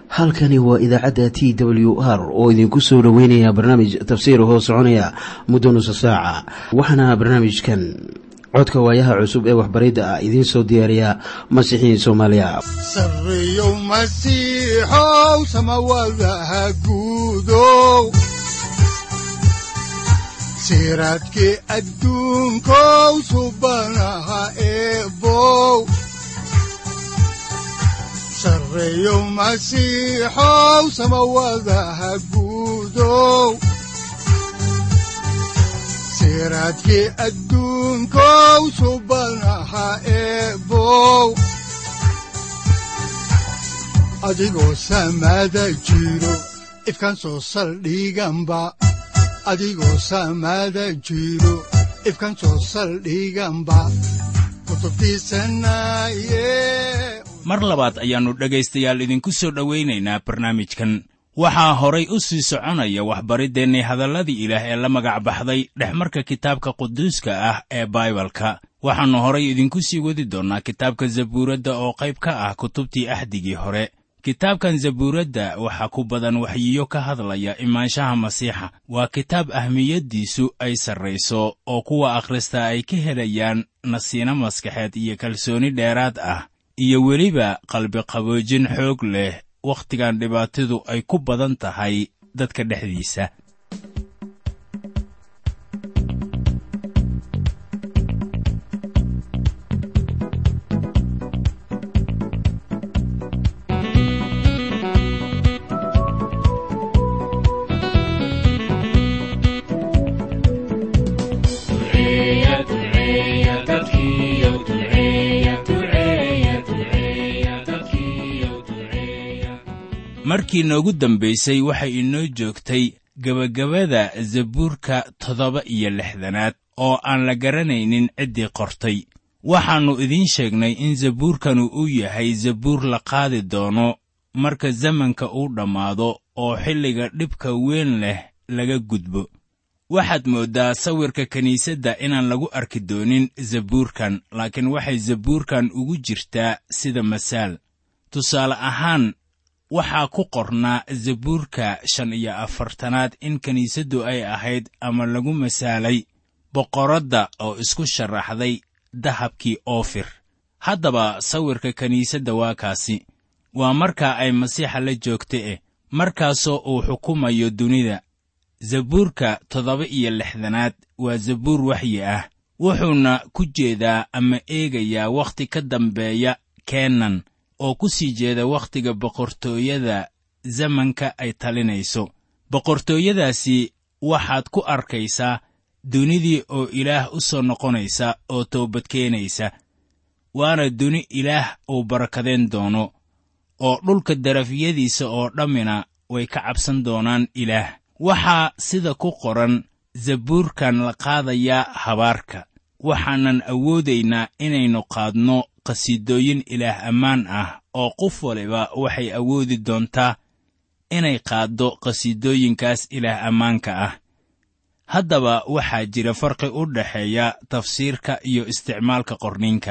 halkani waa idaacadda t w r oo idinku soo dhoweynaya barnaamij tafsiir hoo soconaya muddo nusa saaca waxaana barnaamijkan codka waayaha cusub ee waxbaridda ah idiin soo diyaariya masiixiin soomaaliya sareyow masiixow samawadaha guudow siraadkii adduunkow subanaha eebow sareyow masiixow samawadaha guudow siraadkii adduunkow subanaha eebow adigoo samaada jiro ifkan soo saldhiganba adigoo samaada jiro ifkan soo saldhiganba kutubtiisanaye mar labaad ayaannu dhegaystayaal idinku soo dhowaynaynaa barnaamijkan waxaa horay u sii soconaya waxbariddeenni hadalladii ilaah ee la magac baxday dhexmarka kitaabka quduuska ah ee baibalka waxaannu horay idinku sii wadi doonnaa kitaabka zabuuradda oo qayb ka ah kutubtii axdigii hore kitaabkan zabuuradda waxaa ku badan waxyiyo ka hadlaya imaanshaha masiixa waa kitaab ahmiyaddiisu ay sarrayso oo kuwa akhrista ay ka helayaan nasiino maskaxeed iyo kalsooni dheeraad ah iyo weliba qalbiqaboojin xoog leh wakhtigan dhibaatadu ay ku badan tahay dadka dhexdiisa markii noogu dambaysay waxay inoo joogtay gebagabada zabuurka toddoba iyo lixdanaad oo aan la garanaynin ciddii qortay waxaannu idiin sheegnay in zabuurkanu uu yahay zabuur la qaadi doono marka zamanka uu dhammaado oo xilliga dhibka weyn leh laga gudbo waxaad mooddaa sawirka kiniisadda inaan lagu arki doonin zabuurkan laakiin waxay zabuurkan ugu jirtaa sida masaal tusaale ahaan waxaa ku qornaa zabuurka shan iyo afartanaad in kiniisaddu ay ahayd ama lagu masaalay boqoradda oo isku sharaxday dahabkii oofir haddaba sawirka kiniisadda waa kaasi waa markaa ay masiixa la joogta eh markaasoo uu xukumayo dunida zabuurka toddoba iyo lixdanaad waa zabuur waxyi ah wuxuuna ku jeedaa ama eegayaa wakhti ka dambeeya keenan oo ku sii jeeda wakhtiga boqortooyada zamanka ay talinayso boqortooyadaasi waxaad ku arkaysaa dunidii oo ilaah u soo noqonaysa oo toobadkeenaysa waana duni ilaah uu barakadeen doono oo dhulka darafyadiisa oo dhammina way ka cabsan doonaan ilaah waxaa sida ku qoran zabuurkan la qaadayaa habaarka waxaanan awoodaynaa inaynu qaadno qhasiidooyin ilaah ammaan ah oo qof waliba waxay awoodi doontaa inay qaaddo qhasiidooyinkaas ilaah ammaanka ah haddaba waxaa jira farqi u dhexeeya tafsiirka iyo isticmaalka qorniinka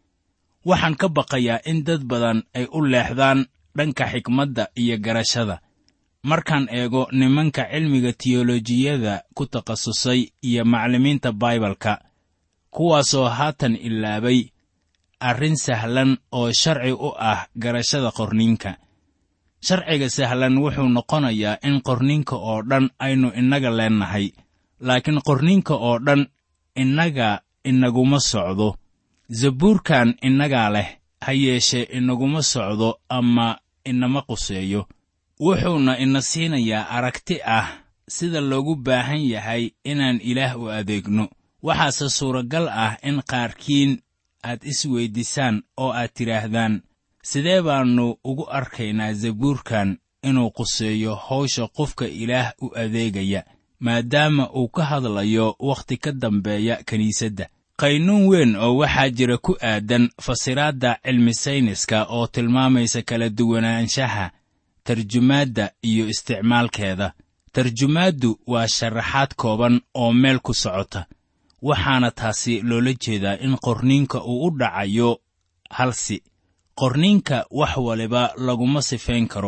waxaan ka baqayaa in dad badan ay u leexdaan dhanka xikmadda iyo garashada markaan eego nimanka cilmiga tiyolojiyada ku takhasusay iyo macallimiinta baibalka kuwaasoo haatan ilaabay arrin sahlan oo sharci u ah garashada qorniinka sharciga sahlan wuxuu noqonayaa in qorniinka oo dhan aynu innaga leennahay laakiin qorniinka oo dhan innaga inaguma socdo zabuurkan innagaa leh ha yeeshee inaguma socdo ama inama quseeyo wuxuuna ina siinayaa aragti ah sida loogu baahan yahay inaan ilaah u adeegno waxaase suuragal ah in qaarkiin aad is weyddiisaan oo aad tidhaahdaan sidee baannu ugu arkaynaa zabuurkan inuu quseeyo hawsha qofka ilaah u adeegaya maadaama uu ka hadlayo wakhti ka dambeeya kiniisadda qaynuun weyn oo waxaa jira ku aadan fasiraadda cilmi sayniska oo tilmaamaysa kala duwanaanshaha tarjumaadda iyo isticmaalkeeda tarjumaaddu waa sharaxaad kooban oo meel ku socota waxaana taasi loola jeedaa in qorniinka uu u dhacayo halsi qorniinka wax waliba laguma sifayn karo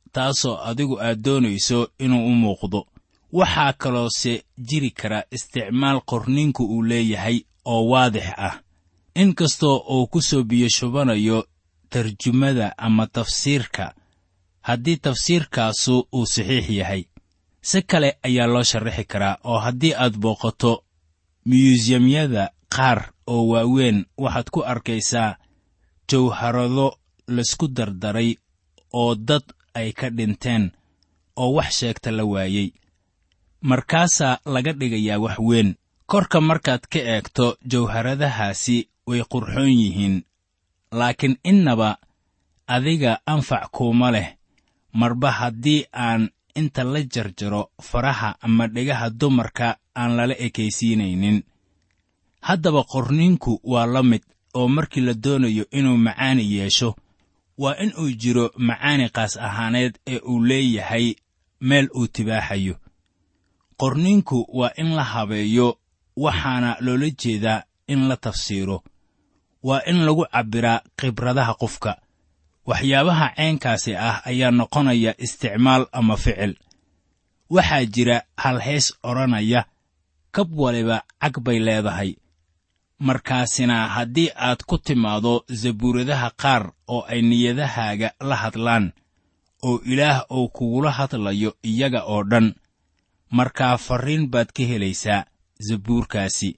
taasoo adigu aad doonayso inuu u muuqdo waxaa kaloose jiri kara isticmaal qorniinku uu leeyahay oo waadix ah in kastoo uu ku soo biyashubanayo tarjumada ama tafsiirka haddii tafsiirkaasu uu saxiix yahay si kale ayaa loo sharaxi karaa oo haddii aad booqato miyuusyamyada qaar oo waaweyn waxaad ku arkaysaa jawharado laysku dardaray oo dad ay ka dhinteen oo wax sheegta la waayey markaasaa laga dhigayaa wax weyn korka markaad ka eegto jawharadahaasi way qurxoon yihiin laakiin innaba adiga anfac kuuma leh marba haddii aan inta la jarjaro faraha ama dhegaha dumarka aan lala ekaysiinaynin haddaba qorniinku waa la mid oo markii la doonayo inuu macaani yeesho waa in uu jiro macaani qaas ahaaneed ee uu leeyahay meel uu tibaaxayo qorniinku waa in la habeeyo waxaana loola jeedaa in la tafsiiro waa in lagu cabbiraa khibradaha qofka waxyaabaha ceenkaasi ah ayaa noqonaya isticmaal ama ficil waxaa jira hal hees odhanaya kab waliba cag bay leedahay markaasina haddii aad ku timaado zabuuradaha qaar oo ay niyadahaaga la hadlaan oo ilaah uu kugula hadlayo iyaga oo dhan markaa farriin baad ka helaysaa zabuurkaasi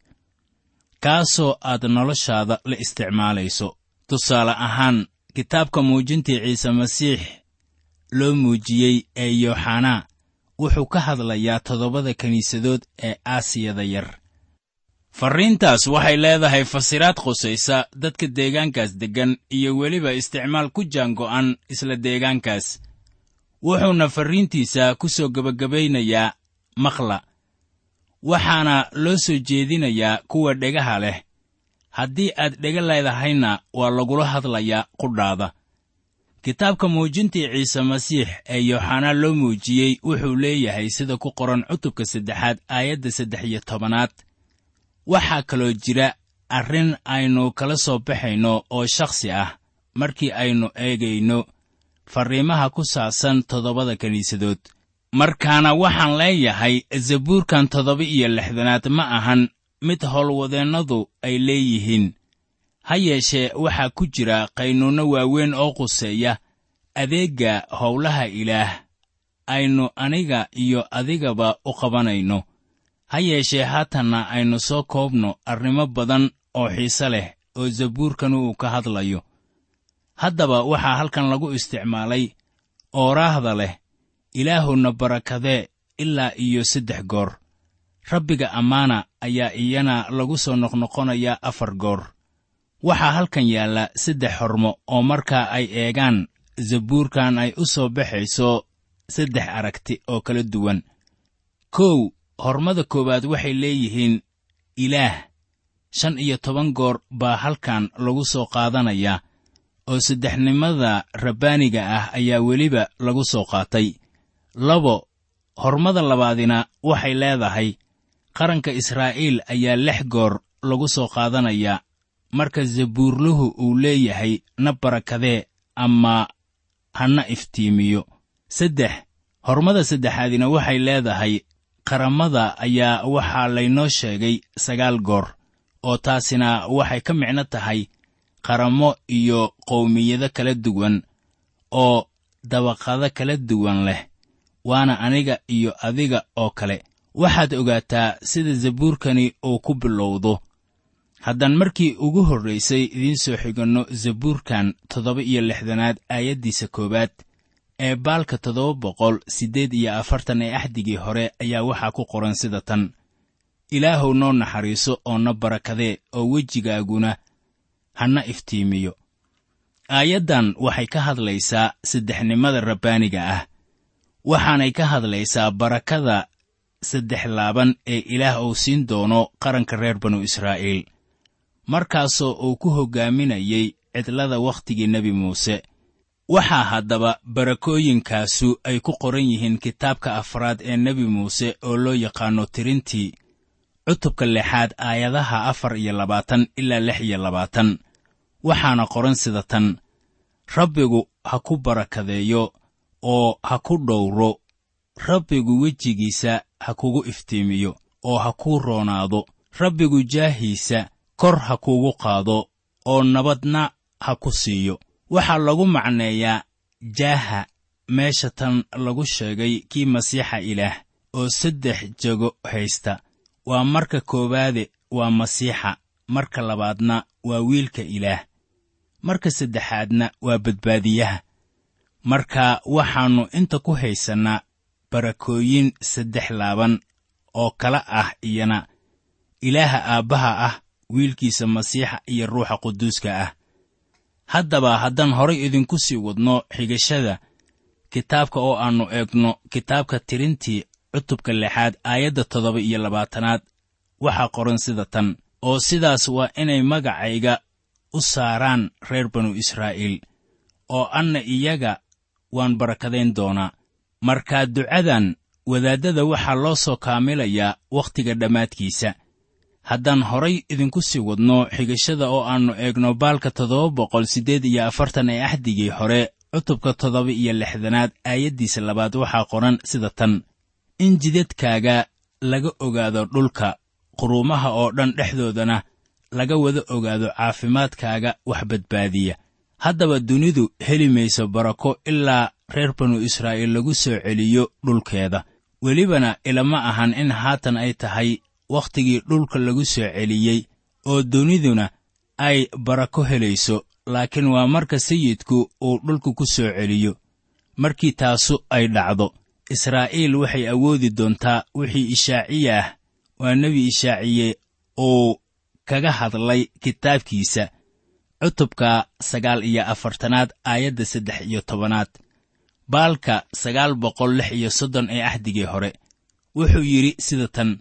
kaasoo aad noloshaada la isticmaalayso tusaale ahaan kitaabka muujintii ciise masiix loo muujiyey ee yooxanaa wuxuu ka hadlayaa toddobada kiniisadood ee aasiyada yar farriintaas waxay leedahay fasiraad khusaysa dadka deegaankaas deggan iyo weliba isticmaal ku jaango'an isla deegaankaas wuxuuna farriintiisa ku soo gebagabaynayaa maqla waxaana loo soo jeedinayaa kuwa dhegaha leh haddii aad dhega leedahayna waa lagula hadlayaa qudhaada kitaabka muujintii ciise masiix ee yooxanaa loo muujiyey wuxuu leeyahay sida ku qoran cutubka saddexaad aayadda saddex iyo tobanaad waxaa kaloo jira arrin aynu kala soo baxayno oo shakhsi ah markii aynu eegayno farriimaha ku saabsan toddobada kiniisadood markaana waxaan leeyahay zabuurkan toddoba iyo lixdanaad ma ahan mid howlwadeennadu ay leeyihiin ha yeeshee waxaa ku jira qaynuunno waaweyn oo quseeya adeegga howlaha ilaah aynu aniga iyo adigaba u qabanayno ha yeeshee haatanna aynu soo koobno arrimo badan oo xiise leh oo zabuurkan uu ka hadlayo haddaba waxaa halkan lagu isticmaalay ooraahda leh ilaahuna barakadee ilaa iyo saddex goor rabbiga ammaana ayaa iyana lagu soo noqnoqonayaa afar goor waxaa halkan yaalla saddex hormo oo markaa ay eegaan zabuurkan ay u soo baxayso saddex aragti oo kala duwan kow hormada koowaad waxay leeyihiin ilaah shan iyo toban goor baa halkan lagu soo qaadanayaa oo saddexnimada rabbaaniga ah ayaa weliba lagu soo qaatay labo hormada labaadina waxay leedahay qaranka israa'iil ayaa lix goor lagu soo qaadanayaa marka zabuurluhu uu leeyahay na barakadee ama hana iftiimiyo saddex hormada saddexaadina waxay leedahay qaramada ayaa waxaa laynoo sheegay sagaal goor oo taasina waxay ka micno tahay qaramo iyo qowmiyado kala duwan oo dabaqado kala duwan leh waana aniga iyo adiga oo kale waxaad ogaataa sida zabuurkani uu ku bilowdo haddaan markii ugu horraysay idiin soo xiganno zabuurkan toddoba iyo lixdanaad aayaddiisa koowaad ee baalka toddoba boqol siddeed iyo afartan ee axdigii hore ayaa waxaa ku qoran sida tan ilaahuw noo naxariiso oo na barakadee oo wejigaaguna hana iftiimiyo aayaddan waxay ka hadlaysaa saddexnimada rabbaaniga ah waxaanay ka hadlaysaa barakada saddex laaban ee ilaah uu siin doono qaranka reer banu israa'iil markaasoo uu ku hoggaaminayey cidlada wakhtigii nebi muuse waxaa haddaba barakooyinkaasu ay ku qoran yihiin kitaabka afraad ee nebi muuse oo loo yaqaanno tirintii cutubka lixaad aayadaha afar iyo labaatan ilaa lix iyo labaatan waxaana qoran sida tan rabbigu ha ku barakadeeyo oo ha ku dhowro rabbigu wejigiisa ha kugu iftiimiyo oo ha kuu roonaado rabbigu jaahiisa kor ha kuugu qaado oo nabadna ha ku siiyo waxaa lagu macneeyaa jaaha meesha tan lagu sheegay kii masiixa ilaah oo saddex jego haysta waa marka koowaade waa masiixa marka labaadna waa wiilka ilaah marka saddexaadna waa badbaadiyaha marka waxaannu inta ku haysannaa barakooyin saddex laaban oo kala ah iyana ilaaha aabbaha ah wiilkiisa masiixa iyo ruuxa quduuska ah haddaba haddaan horay idinku sii wadno xigashada kitaabka oo aannu eegno kitaabka tirintii cutubka lixaad aayadda toddoba iyo labaatanaad waxaa qoran sida tan oo sidaas waa inay magacayga u saaraan reer banu israa'iil oo anna iyaga waan barakadayn doonaa markaa ducadan wadaaddada waxaa loo soo kaamilayaa wakhtiga dhammaadkiisa haddaan horay idinku sii wadno xigashada oo aannu eegno baalka toddoba boqol siddeed iyo afartan ee axdigii hore cutubka toddoba iyo lixdanaad aayaddiisa labaad waxaa qoran sida tan in jidadkaaga laga ogaado dhulka quruumaha oo dhan dhexdoodana laga wada ogaado caafimaadkaaga wax badbaadiya haddaba dunidu heli mayso barako ilaa reer banu israa'iil lagu soo celiyo dhulkeeda welibana ilama ahan in haatan ay tahay wakhtigii dhulka lagu soo celiyey oo duniduna ay barako helayso laakiin waa marka sayidku uu dhulka ku soo celiyo markii taasu ay dhacdo israa'iil waxay awoodi doontaa wixii ishaaciye ah waa nebi ishaaciye uu kaga hadlay kitaabkiisa cutubka sagaal iyo afartanaad aayadda saddex iyo tobanaad baalka sagaal boqol lix iyo soddon ee axdigii hore wuxuu yidhi sida tan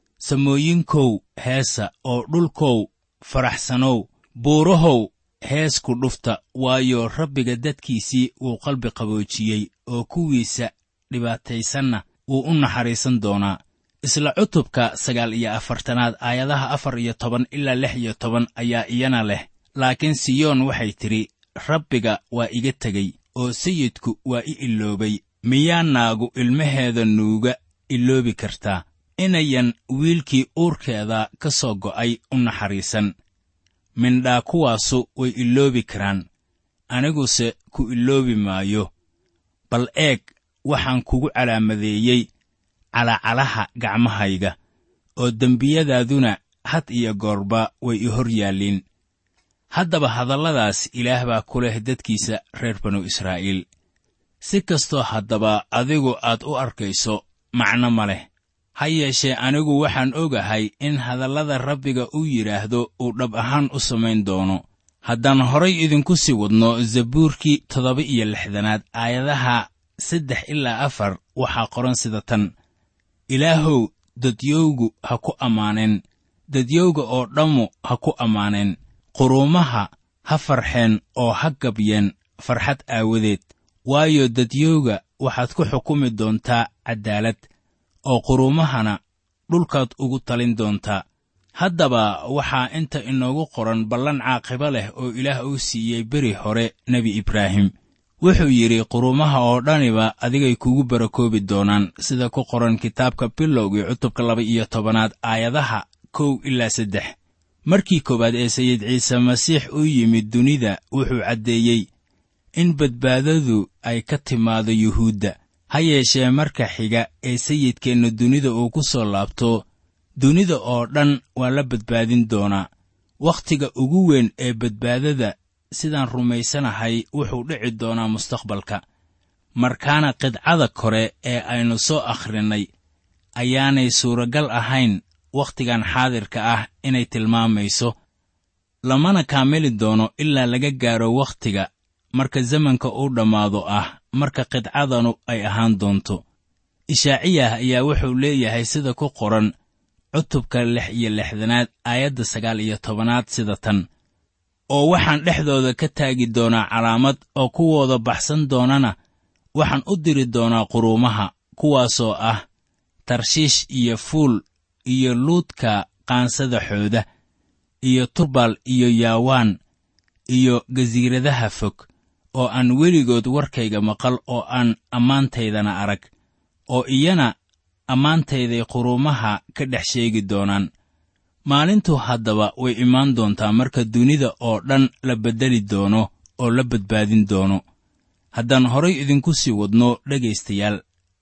samooyinkow heesa oo dhulkow faraxsanow buurahow hees ku dhufta waayo rabbiga dadkiisii wuu qalbi qaboojiyey oo kuwiisa dhibaataysanna wuu u naxariisan doonaa isla cutubka sagaal iyo afartanaad aayadaha afar iyo toban ilaa lix iyo toban ayaa iyana leh laakiin siyoon waxay tidhi rabbiga waa iga tegey oo sayidku waa i iloobay miyaa naagu ilmaheeda nuuga iloobi kartaa inayan wiilkii uurkeeda ka soo go'ay u naxariisan mindhaa kuwaasu way iloobi karaan aniguse ku iloobi maayo bal eeg waxaan kugu calaamadeeyey calacalaha gacmahayga oo dembiyadaaduna had iyo goorba way i hor yaalliin haddaba hadalladaas ilaah baa ku leh dadkiisa reer banu israa'iil si kastoo haddaba adigu aad u arkayso macno ma leh ha yeeshee anigu waxaan ogahay in hadallada rabbiga uu yidhaahdo uu dhab ahaan u samayn doono haddaan horay idinku sii wadno zabuurkii toddoba iyo lixdanaad aayadaha saddex ilaa afar waxaa qoran sida tan ilaahow dadyowgu ha ku ammaaneen dadyowga oo dhammu ha ku ammaaneen quruumaha ha farxeen oo ha gabyeen farxad aawadeed waayo dadyowga waxaad ku xukumi doontaa caddaalad oo quruumahana dhulkaad ugu talin doontaa haddaba waxaa inta inoogu qoran ballan caaqibo leh oo ilaah uu siiyey beri hore nebi ibraahim wuxuu yidhi quruumaha oo dhaniba adigay kugu barakoobi doonaan sida ku qoran kitaabka bilowgii cutubka laba iyo tobanaad aayadaha kow ilaa saddex markii koowaad ee sayid ciise masiix u yimid dunida wuxuu caddeeyey in badbaadadu ay ka timaado yuhuudda ha yeeshee marka xiga ee sayidkeenna dunida uu ku soo laabto dunida oo dhan waa la badbaadin doonaa wakhtiga ugu weyn ee badbaadada sidaan rumaysanahay wuxuu dhici doonaa mustaqbalka markaana qidcada kore ee aynu soo akhrinnay ayaanay suuragal ahayn wakhtigan xaadirka ah inay tilmaamayso lamana kaamili doono ilaa laga gaaro wakhtiga marka zamanka uu dhammaado ah marka qidcadanu ay ahaan doonto ishaaciyah ayaa wuxuu leeyahay sida ku qoran cutubka lix iyo lixdanaad aayadda sagaal iyo tobanaad sida tan oo waxaan dhexdooda ka taagi doonaa calaamad oo kuwooda baxsan doonana waxaan u diri doonaa quruumaha kuwaasoo ah tarshiish iyo fuul iyo luudka qaansada xooda iyo tubal iyo yaawaan iyo gasiiradaha fog oo aan weligood warkayga maqal oo aan ammaantaydana arag oo iyana ammaantayday quruumaha ka dhex sheegi doonaan maalintu haddaba way imaan doontaa marka dunida oo dhan la beddeli doono oo la badbaadin doono haddaan horay idinku sii wadno dhegaystayaal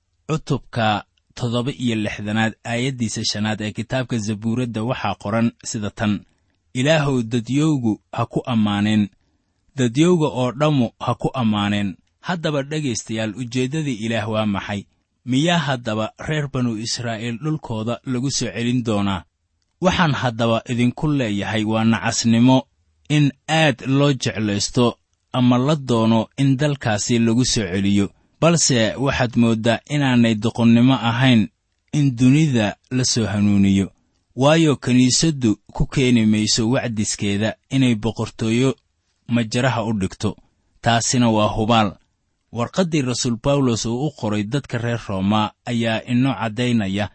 cutubka toddoba iyo lixdanaad aayaddiisa shanaad ee kitaabka zabuuradda waxaa qoran sida tan ilaahow dadyowgu ha ku ammaaneen dadyowga oo dhammu ha ku ammaaneen haddaba dhegaystayaal ujeeddadii ilaah waa maxay miyaa haddaba reer banu israa'iil dhulkooda lagu soo celin doonaa waxaan haddaba idinku leeyahay waa nacasnimo in aad loo jeclaysto ama la doono in dalkaasi lagu soo celiyo balse waxaad mooddaa inaanay doqonnimo ahayn in dunida la soo hanuuniyo waayo kiniisaddu ku keeni mayso wacdiskeeda inay boqortooyo majaraha u dhigto taasina waa hubaal warqaddii rasuul bawlos uu u qoray dadka reer rooma ayaa inoo caddaynaya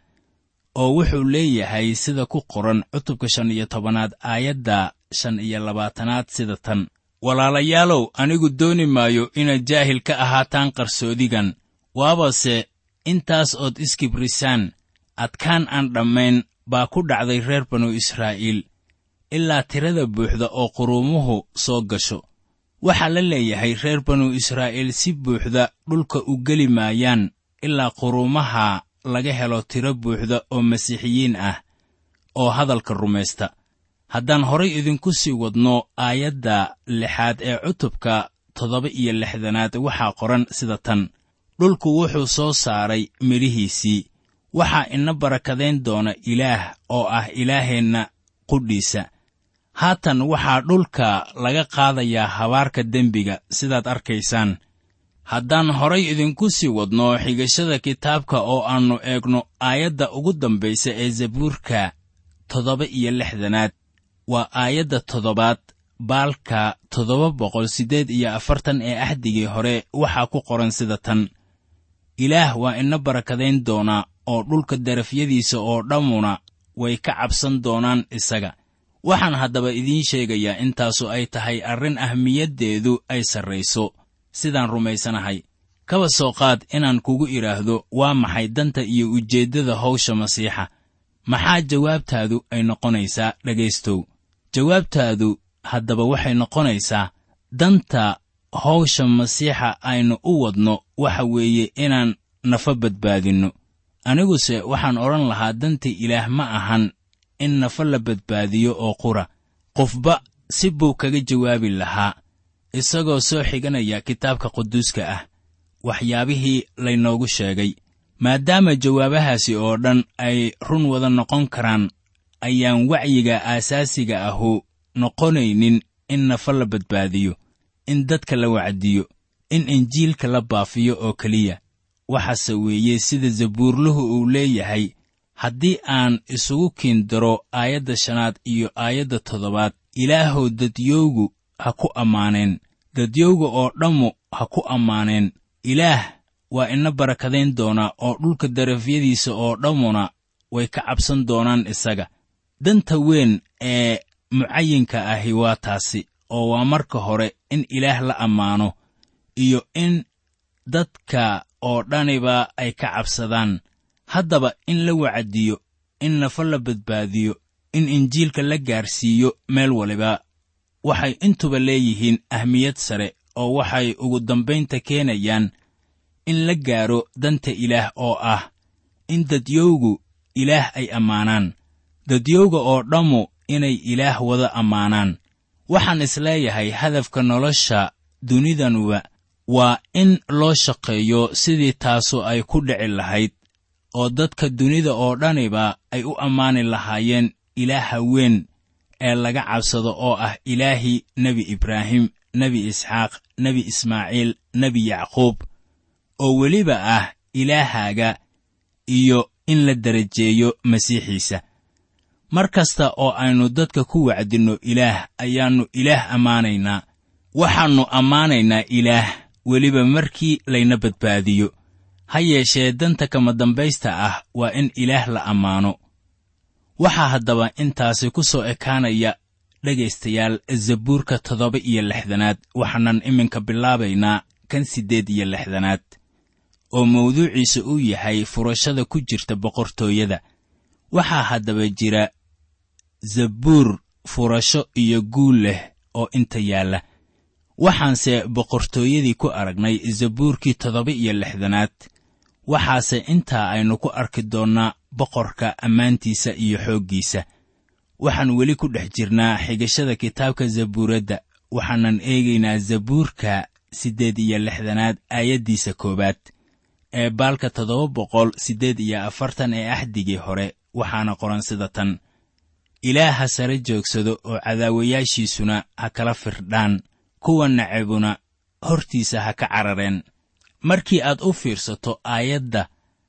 oo wuxuu leeyahay sida ku qoran cutubka shan iyo tobanaad aayadda shan iyo labaatanaad sida tan walaalayaalow anigu dooni maayo inaad jaahil ka ahaataan qarsoodigan waabase intaas ood iskibrisaan adkaan aan dhammayn baa ku dhacday reer banu israa'iil ilaa tirada buuxda oo quruumuhu soo gasho waxaa la leeyahay reer banu israa'iil si buuxda dhulka u geli maayaan ilaa quruumaha laga helo tiro buuxda oo masiixiyiin ah oo hadalka rumaysta haddaan horay idinku sii wadno aayadda lixaad ee cutubka toddoba iyo lixdanaad waxaa qoran sida tan dhulku wuxuu soo saaray midhihiisii waxaa ina barakadayn doona ilaah oo ah ilaaheenna qudhiisa haatan waxaa dhulka laga qaadayaa habaarka dembiga sidaad arkaysaan haddaan horay idinku sii wadno xigashada kitaabka oo aannu eegno aayadda ugu dambaysa ee zabuurka toddoba iyo lixdanaad waa aayadda toddobaad baalka toddoba boqol siddeed iyo afartan ee axdigii hore waxaa ku qoran sida tan ilaah waa ina barakadayn doonaa oo dhulka darafyadiisa oo dhammuna way ka cabsan doonaan isaga waxaan haddaba idiin sheegayaa intaasu ay tahay arrin ahmiyaddeedu ay sarrayso sidaan rumaysanahay kaba soo qaad inaan kugu idhaahdo waa maxay danta iyo ujeeddada hawsha masiixa maxaa jawaabtaadu ay noqonaysaa dhegaystow jawaabtaadu haddaba waxay noqonaysaa danta hawsha masiixa aynu u wadno waxa weeye inaan nafa badbaadinno aniguse waxaan odhan lahaa danta ilaah ma ahan in nafa la badbaadiyo oo qura qofba si buu kaga jawaabi lahaa isagoo soo xiganaya kitaabka quduuska ah waxyaabihii laynoogu sheegay maadaama jawaabahaasi oo dhan ay run wada noqon karaan ayaan wacyiga aasaasiga ahu noqonaynin in nafa la badbaadiyo in dadka la wacdiyo in injiilka la baafiyo oo keliya waxaase weeye sida zabuurluhu uu leeyahay haddii aan isugu kiindaro aayadda shanaad iyo aayadda toddobaad ilaahow dadyowgu ha ku ammaaneen dadyowga oo dhammu ha ku ammaaneen ilaah waa ina barakadayn doonaa oo dhulka darafyadiisa oo dhammuna way ka cabsan doonaan isaga danta weyn ee mucayinka ahi waa taasi oo waa marka hore in ilaah la ammaano iyo in dadka oo dhaniba ay ka cabsadaan haddaba in la wacdiyo in nafa la badbaadiyo in injiilka la gaarsiiyo meel waliba waxay intuba leeyihiin ahmiyad sare oo waxay ugu dambaynta keenayaan in la gaaro danta ilaah oo ah in dadyowgu ilaah ay ammaanaan dadyowga oo dhammu inay ilaah wada ammaanaan waxaan isleeyahay hadafka nolosha dunidanuba waa in loo shaqeeyo sidii taasu ay ku dhici lahayd oo dadka dunida oo dhaniba ay u ammaani lahaayeen ilaaha weyn ee laga cabsado oo ah ilaahii nebi ibraahim nebi isxaaq nebi ismaaciil nebi yacquub oo weliba ah ilaahaaga iyo in la darajeeyo masiixiisa mar kasta oo aynu dadka ku wacdinno ilaah ayaannu ilaah ammaanaynaa waxaannu ammaanaynaa ilaah weliba markii layna badbaadiyo ha yeeshee danta kama dambaysta ah waa in ilaah la ammaano waxaa haddaba intaasi ku soo ekaanaya dhegaystayaal zabuurka toddoba iyo lixdanaad waxaanan iminka bilaabaynaa kan siddeed iyo lixdanaad oo mawduuciisa uu yahay furashada ku jirta boqortooyada waxaa haddaba jira zabuur furasho iyo guul leh oo inta yaalla waxaanse boqortooyadii ku aragnay zabuurkii toddoba iyo lixdanaad waxaase intaa aynu ku arki doonnaa boqorka ammaantiisa iyo xooggiisa waxaan weli ku dhex jirnaa xigashada kitaabka zabuuradda waxaanan eegaynaa zabuurka siddeed iyo lixdanaad aayaddiisa koowaad ee baalka toddoba boqol siddeed iyo afartan ee axdigii hore waxaana qoran sida tan ilaah ha sare joogsado oo cadaawayaashiisuna ha kala firdhaan kuwa nacabuna hortiisa ha ka carareen markii aad u fiirsato aayadda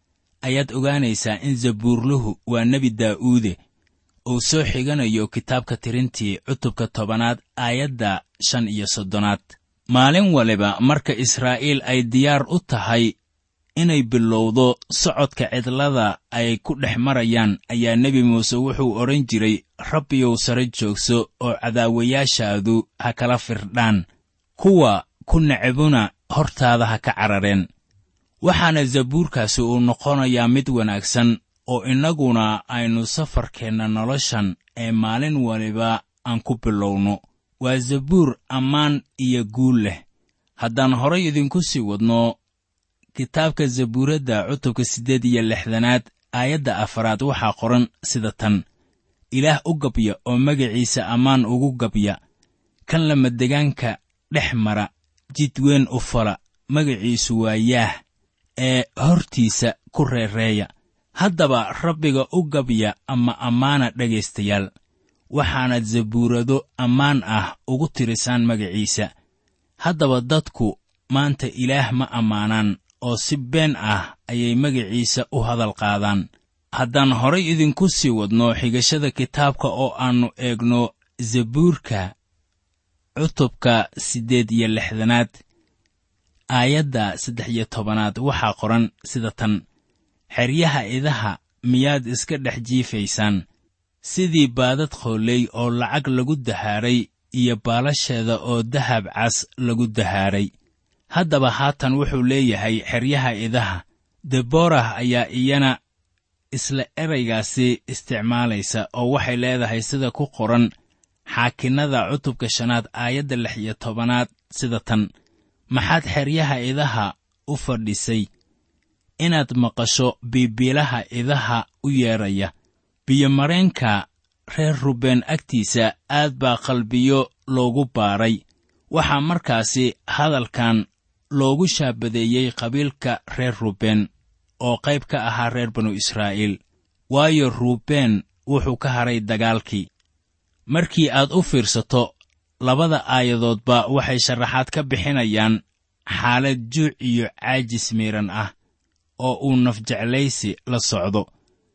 ayaad ogaanaysaa in zabuurluhu waa nebi daa'uude uu soo xiganayo kitaabka tirintii cutubka tobanaad aayadda shan iyo soddonaad maalin waliba marka israa'iil ay diyaar u tahay inay bilowdo socodka cidlada ay ku dhex marayaan ayaa nebi muuse wuxuu odhan jiray rabbiyow sare joogso oo cadaawayaashaadu ha kala firdhaan kuwa ku necbuna hortaada ha ka carareen waxaana zabuurkaasi uu noqonayaa mid wanaagsan oo innaguna aynu safarkeenna noloshan ee maalin waliba aan ku bilowno waa zabuur ammaan iyo guul leh haddaan horay idinku sii wadno kitaabka zabuuradda cutubka siddeed iyo lixdanaad aayadda afaraad waxaa qoran sida tan ilaah u gabya oo magaciisa ammaan ugu gabya kan lamadegaanka dhex mara jid weyn u fala magaciisu waa yaah ee hortiisa ku reereeya haddaba rabbiga u gabya ama ammaana dhegaystayaal waxaanad zabuurado ammaan ah ugu tirisaan magaciisa haddaba dadku maanta ilaah ma ammaanaan oo si been ah ayay magaciisa u hadal qaadaan haddaan horay idinku sii wadno xigashada kitaabka oo aannu eegno zabuurka cutubka siddeed iyo lixdanaad aayadda saddex iyo tobanaad waxaa qoran sida tan xeryaha idaha miyaad iska dhex jiifaysaan sidii baadad qooley oo lacag lagu dahaaray iyo baalasheeda oo dahab cas lagu dahaaray haddaba haatan wuxuu leeyahay xeryaha idaha deborah ayaa iyana isla eraygaasi isticmaalaysa oo waxay leedahay sida ku qoran xaakinnada cutubka shanaad aayadda lix iyo tobanaad sida tan maxaad xeryaha idaha u fadhisay inaad maqasho biibiilaha idaha u yeedhaya biyomareenka reer rubeen agtiisa aad baa qalbiyo loogu baaray waxaa markaasi hadalkan loogu shaabadeeyey qabiilka reer rubeen oo qayb ka ahaa reer banu israa'iil waayo ruubeen wuxuu ka hadhay dagaalkii markii aad u fiirsato labada aayadoodba waxay sharaxaad ka bixinayaan xaalad juuc iyo caajis miiran ah oo uu nafjeclaysi la socdo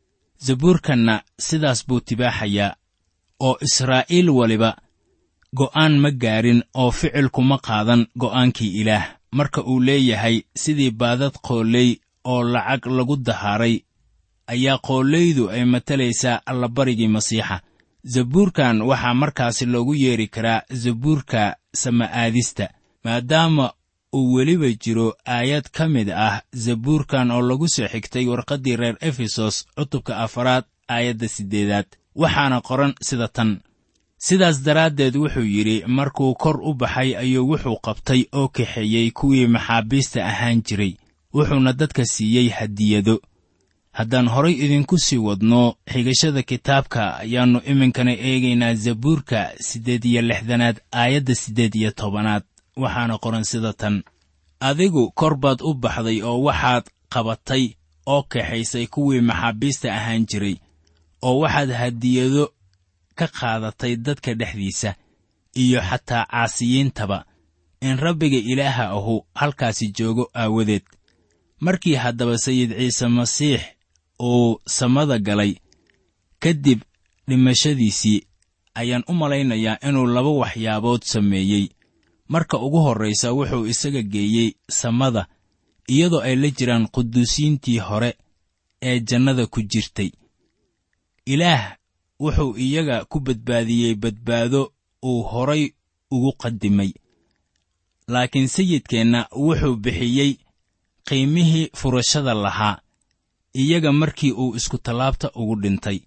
zabuurkanna sidaas buu tibaaxayaa oo israa'iil waliba go'aan ma gaarin oo ficilkuma qaadan go'aankii ilaah marka uu leeyahay sidii baadad qooley oo lacag lagu dahaaray ayaa qooleydu ay matalaysaa allabarigii masiixa zabuurkan waxaa markaasi loogu yeedhi karaa zabuurka sama'aadista maadaama uu weliba jiro aayad ka mid ah zabuurkan oo lagu soo xigtay warqaddii reer efesos cutubka afaraad aayadda siddeedaad waxaana qoran sida tan sidaas daraaddeed wuxuu yidhi markuu kor u baxay ayuu wuxuu qabtay oo kaxeeyey kuwii maxaabiista ahaan jiray wuxuuna dadka siiyey hadiyado haddaan horay idinku sii wadno xigashada kitaabka ayaannu iminkana eegaynaa zabuurka siddeed iyo lixdanaad aayadda siddeed iyo tobanaad waxaana qoran sida tan adigu kor baad u baxday oo waxaad qabatay oo kaxaysay kuwii maxaabiista ahaan jiray oo waxaad hadiyado ka qaadatay dadka dhexdiisa iyo xataa caasiyiintaba in rabbiga ilaaha ahu halkaasi joogo aawadeed markii haddaba sayid ciise masiix uu samada galay kadib dhimashadiisii ayaan u malaynayaa inuu laba waxyaabood sameeyey marka ugu horraysa wuxuu isaga geeyey samada iyadoo ay la jiraan quduusiintii hore ee jannada ku jirtay ilaah wuxuu iyaga ku badbaadiyey badbaado uu horay ugu qadimay laakiin sayidkeenna wuxuu bixiyey qiimihii furashada lahaa iyaga markii uu iskutallaabta ugu dhintay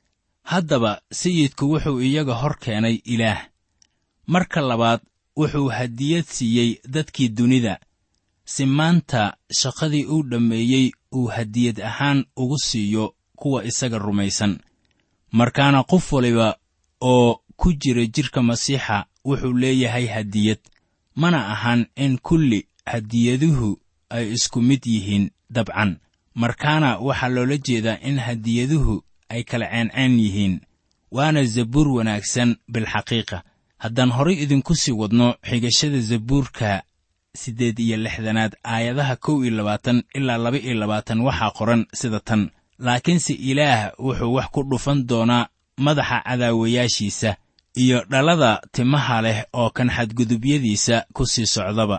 haddaba sayidku wuxuu iyaga hor keenay ilaah marka labaad wuxuu hadiyad siiyey dadkii dunida si maanta shaqadii uu dhammeeyey uu hadiyad ahaan ugu siiyo kuwa isaga rumaysan markaana qof waliba oo ku jira jidhka masiixa wuxuu leeyahay hadiyad mana ahan in kulli hadiyaduhu ay isku mid yihiin dabcan markaana waxaa loola jeedaa in hadiyaduhu ay kala ceenceen yihiin waana zabuur wanaagsan bilxaqiiqa haddaan horay idinku sii wadno xigashada zabuurka siddeed iyo lixdanaad aayadaha kow iyo labaatan ilaa laba iyo labaatan waxaa qoran sida tan laakiinse ilaah wuxuu wax ku dhufan doonaa madaxa cadaawayaashiisa iyo dhalada timaha leh oo kan xadgudubyadiisa ku sii socdaba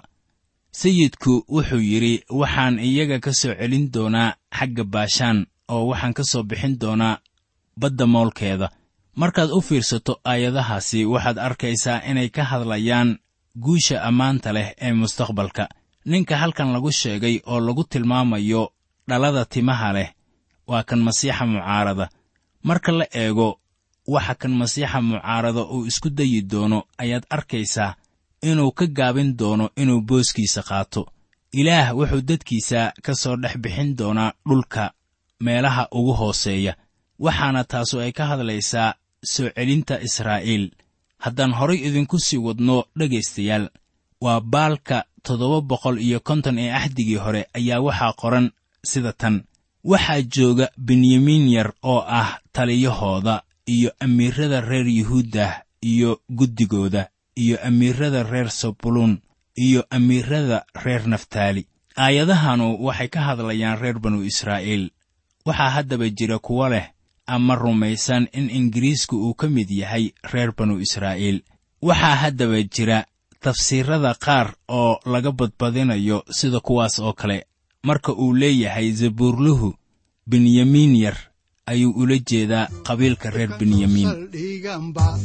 sayidku wuxuu yidhi waxaan iyaga ka soo celin doonaa xagga baashaan oo waxaan ka soo bixin doonaa badda moolkeeda markaad u fiirsato aayadahaasi waxaad arkaysaa inay ka hadlayaan guusha ammaanta leh ee mustaqbalka ninka halkan lagu sheegay oo lagu tilmaamayo dhalada timaha leh waa kan masiixa mucaarada marka la eego waxa kan masiixa mucaarada uu isku dayi doono ayaad arkaysaa inuu ka gaabin doono inuu booskiisa qaato ilaah wuxuu dadkiisa ka soo dhex bixin doonaa dhulka meelaha ugu hooseeya waxaana taasu ay ka hadlaysaa soo celinta israa'iil haddaan horay idinku sii wadno dhegaystayaal waa baalka toddoba boqol iyo konton ee axdigii hore ayaa waxaa qoran sida tan waxaa jooga benyamiin yar oo ah taliyahooda iyo amiirada reer yuhuuddah iyo guddigooda iyo amiirada reer sabuluun iyo amiirada reer naftaali aayadahanu waxay ka hadlayaan reer banu israa'iil waxaa haddaba jira kuwo leh ama rumaysan in ingiriisku uu ka mid yahay reer banu israa'iil waxaa haddaba jira tafsiirada qaar oo laga badbadinayo sida kuwaas oo kale marka uu leeyahay zabuurluhu benyamiin yar ayuu ula jeedaa qabiilka reer benyamiin saldhiganba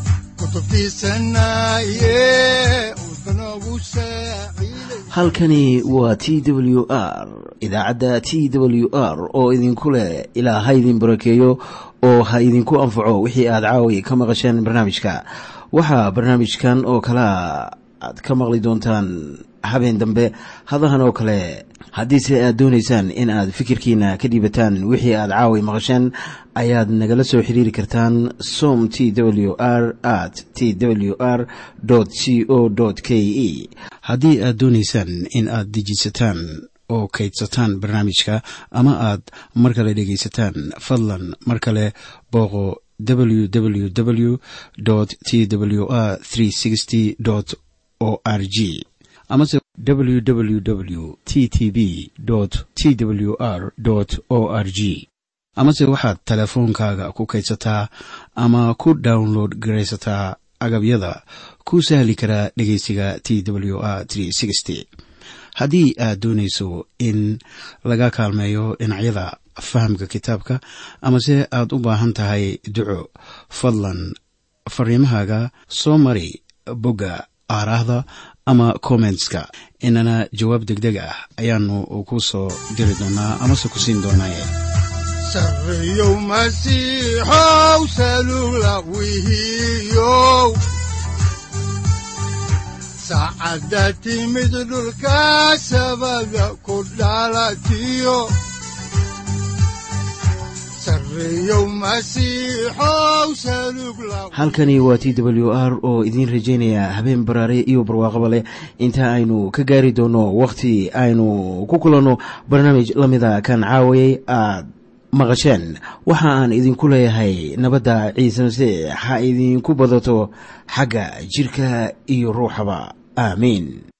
kutubtiisanaye udbanogu saaciiday halkani waa t w r idaacadda t w r oo idinku leh ilaa ha idin barakeeyo oo ha idinku anfaco wixii aad caawi ka maqasheen barnaamijka waxaa barnaamijkan oo kalea aad ka maqli doontaan habeen dambe hadahan oo kale haddiise aad doonaysaan in aad fikirkiina ka dhiibataan wixii aad caawi maqasheen ayaad nagala soo xiriiri kartaan som t w r at t w r c o k e haddii aad doonaysaan in aad dejisataan oo kaydsataan barnaamijka ama aad mar kale dhegaysataan fadlan mar kale booqo www t w r o r g amase www t t b t w r o r g amase waxaad teleefoonkaaga ku kaydsataa ama ku download garaysataa agabyada ku sahli karaa dhegeysiga t w r haddii aad doonayso in laga kaalmeeyo dhinacyada fahamka kitaabka amase aad u baahan tahay duco fadlan fariimahaaga soo mari bogga aaraahda ama kommentska inana jawaab degdeg ah ayaanu ku soo diri doonaa amase ku siin doonaaye sarreyow masiixow salugla wihiyow saacadda timid dhulka sabada ku dhalatiyo sarreyow masiixow salugla halkani waa t w r oo idiin rajaynaya habeen baraare iyo barwaaqaba leh inta aynu ka gaari doono wakhti aynu ku kulanno barnaamij la mida kan caawayay aad maqasheen waxa aan idinku leeyahay nabadda ciise masiix ha idinku badato xagga jidhka iyo ruuxaba aamiin